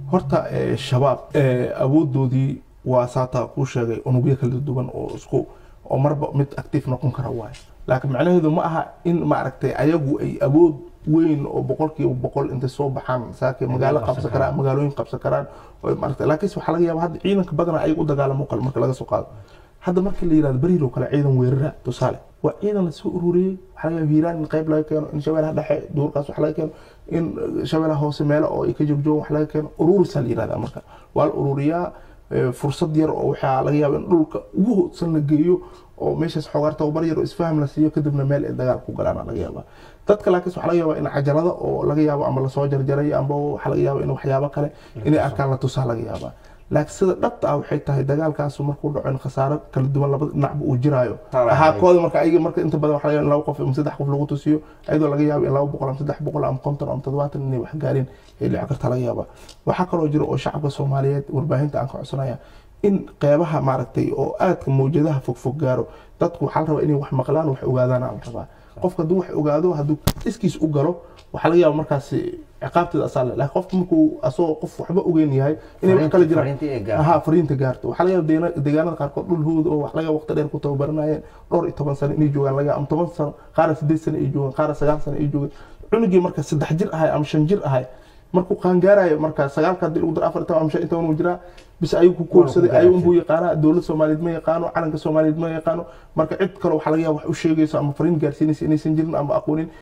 horta eh, shabaab eh, awoodoodii waa saataa kuu sheegay unugyo kala duwan oo isku oo marba mid active noqon kara waayo laakiin macnaheedu ma aha in maaragtay ayagu ay awood weyn oo boqolkiiba boqol intay soo baxaan saakay magaalo qabsan karaan magaalooyin qabsan karaan oo maaragtay laakiinse waxaa laga yaaba hadda ciidanka badanaa ayaga u dagaalamo kale marka laga soo qaado hadda markii la yirahdo beriil oo kale ciidan weerara tusaale waa ciidan la soo ururiyey waxaa laga yaaba hiiraan in qayb laga keeno in shabeelaha dhexe duurkaas wax laga keeno in shabeelaha hoose meelo oo ay ka joogjoogan wax laga keeno ururisaa la yirahdaa marka waa la ururiyaa eh, fursad yar oo waxaa laga yaaba in dhulka ugu hoodsan la geeyo oo meeshaas xoogaar tababar yar oo isfaham la siiyo kadibna meel ay dagaal ku galaan laga yaaba dadka laakiin waxaa laga yaaba in cajalada oo laga yaabo ama lasoo jarjaray amba waxaa laga yaaba in waxyaabo kale inay arkaan la tusaa laga yaaba laakiin sida dhabta ah waxay tahay dagaalkaasu markuu dhaco in khasaaro kala duwan labada dhinacba uu jiraayo Taala ahaa hay. kooda marka ayaga marka inta badan waxaa laga yaaba in laba qof ama saddex qof lagu tusiyo ayadoo laga yaabo in laba boqol ama saddex boqol ama konton ama toddobaatan inay wax gaareen ay dhici karta laga yaaba waxaa kaloo jira oo shacabka soomaaliyeed warbaahinta aan ka codsanaya in qeybaha maaragtay oo aadka mawjadaha fogfog gaaro dadku waxaa la rabaa inay wax maqlaan wax ogaadaan aan rabaa qofka hadduu wax ogaado hadduu iskiis u galo waxaa laga yaaba markaasi ciqaabteeda asaa le laakiin qofka markuu asagoo qof waxba ogeyn yahay inay wax kala jiraan Fariintii ay gaarto. aha fariinta gaarto waxaa laga yaaba deena- deegaanada qaarkood dhul hawd oo wax laga yaaba waqti dheer ku tababaranayeen dhowr iyo toban sano inay joogaan laga ama toban sano qaara sideed sano ay joogaan qaara sagaal sano ay joogaan cunugii marka saddex jir ahay ama shan jir ahay markuu qaangaarayo marka sagaalka haddii lagu daro afar iyo toban ama shan iyo toban uu jiraa bis ayuu ku koobsaday ayuu unbuu yaqaanaa dowlad soomaaliyeed ma yaqaano calanka soomaaliyeed ma yaqaano marka cid kale waxaa laga yaaba wax u sheegayso ama fariin gaarsiinaysa inaysan jirin ama aqoonin